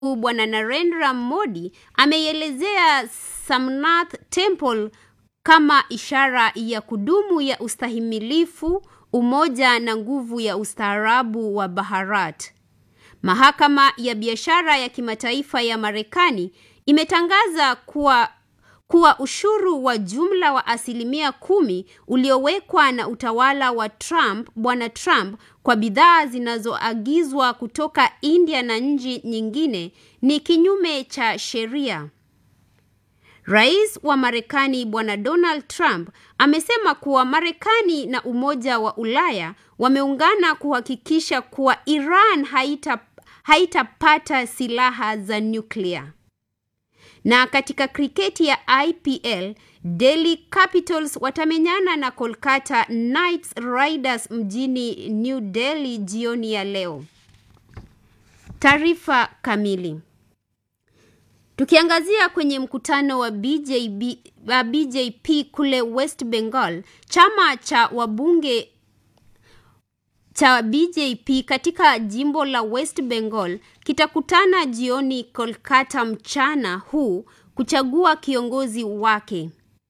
Bwana Narendra Modi ameielezea Somnath Temple kama ishara ya kudumu ya ustahimilifu, umoja na nguvu ya ustaarabu wa Bharat. Mahakama ya biashara ya kimataifa ya Marekani imetangaza kuwa kuwa ushuru wa jumla wa asilimia kumi uliowekwa na utawala wa Trump, Bwana Trump kwa bidhaa zinazoagizwa kutoka India na nchi nyingine ni kinyume cha sheria. Rais wa Marekani Bwana Donald Trump amesema kuwa Marekani na Umoja wa Ulaya wameungana kuhakikisha kuwa Iran haita haitapata silaha za nyuklia. Na katika kriketi ya IPL, Delhi Capitals watamenyana na Kolkata Knight Riders mjini New Delhi jioni ya leo. Taarifa kamili. Tukiangazia kwenye mkutano wa BJB, wa BJP kule West Bengal, chama cha wabunge cha BJP katika jimbo la West Bengal kitakutana jioni Kolkata mchana huu kuchagua kiongozi wake.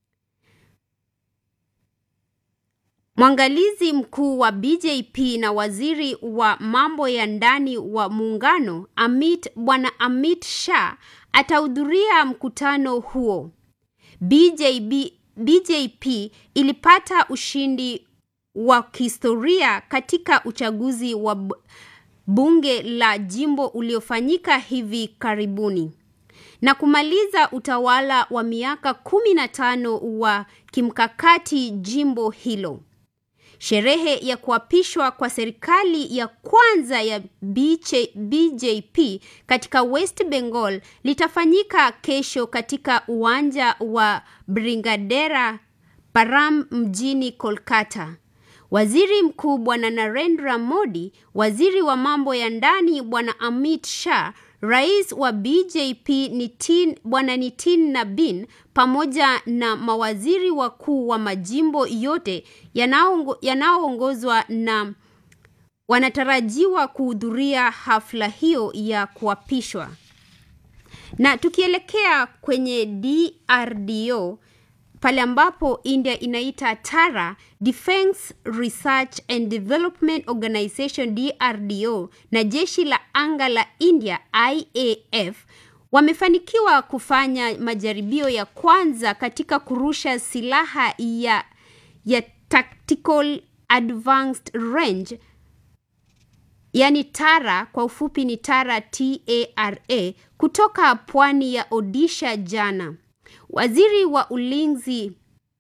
Mwangalizi mkuu wa BJP na waziri wa mambo ya ndani wa muungano Amit Bwana Amit Shah atahudhuria mkutano huo. BJB, BJP ilipata ushindi wa kihistoria katika uchaguzi wa bunge la jimbo uliofanyika hivi karibuni na kumaliza utawala wa miaka kumi na tano wa kimkakati jimbo hilo. Sherehe ya kuapishwa kwa serikali ya kwanza ya BJ, BJP katika West Bengal litafanyika kesho katika uwanja wa Brigadera Param mjini Kolkata. Waziri Mkuu Bwana Narendra Modi, waziri wa mambo ya ndani Bwana Amit Shah, rais wa BJP Nitin, Bwana Nitin Nabin pamoja na mawaziri wakuu wa majimbo yote yanayoongozwa na wanatarajiwa kuhudhuria hafla hiyo ya kuapishwa. Na tukielekea kwenye DRDO pale ambapo India inaita TARA, Defense Research and Development Organization DRDO, na jeshi la anga la India IAF wamefanikiwa kufanya majaribio ya kwanza katika kurusha silaha ya, ya Tactical Advanced Range yani TARA kwa ufupi ni TARA TARA kutoka pwani ya Odisha jana. Waziri wa ulinzi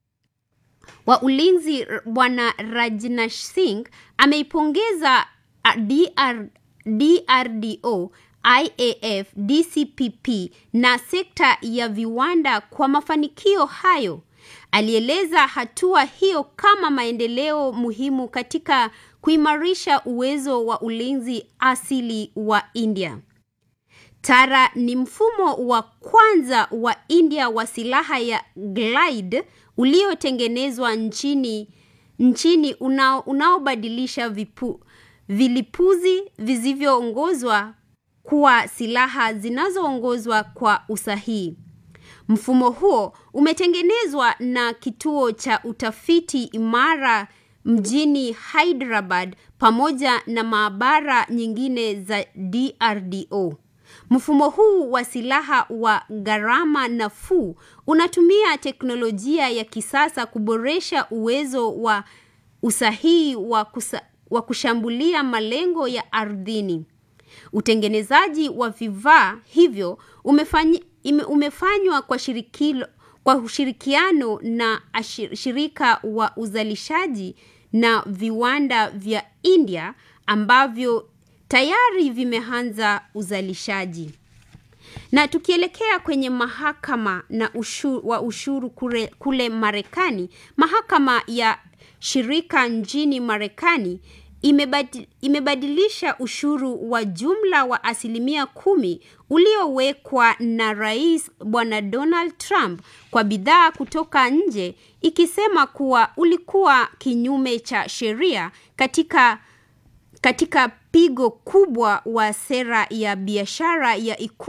wa ulinzi Bwana Rajnath Singh ameipongeza DR, DRDO, IAF, DCPP na sekta ya viwanda kwa mafanikio hayo. Alieleza hatua hiyo kama maendeleo muhimu katika kuimarisha uwezo wa ulinzi asili wa India. TARA ni mfumo wa kwanza wa India wa silaha ya glide uliotengenezwa nchini nchini unao, unaobadilisha vipu, vilipuzi visivyoongozwa kuwa silaha zinazoongozwa kwa usahihi. Mfumo huo umetengenezwa na kituo cha utafiti imara mjini Hyderabad pamoja na maabara nyingine za DRDO. Mfumo huu wa silaha wa gharama nafuu unatumia teknolojia ya kisasa kuboresha uwezo wa usahihi wa, kusa, wa kushambulia malengo ya ardhini. Utengenezaji wa vifaa hivyo umefanyi, ime, umefanywa kwa, shirikilo, kwa ushirikiano na shirika wa uzalishaji na viwanda vya India ambavyo tayari vimeanza uzalishaji. Na tukielekea kwenye mahakama na ushuru, wa ushuru kule, kule Marekani, mahakama ya shirika nchini Marekani imebadi, imebadilisha ushuru wa jumla wa asilimia kumi uliowekwa na Rais Bwana Donald Trump kwa bidhaa kutoka nje, ikisema kuwa ulikuwa kinyume cha sheria katika katika pigo kubwa wa sera ya biashara ya ikulu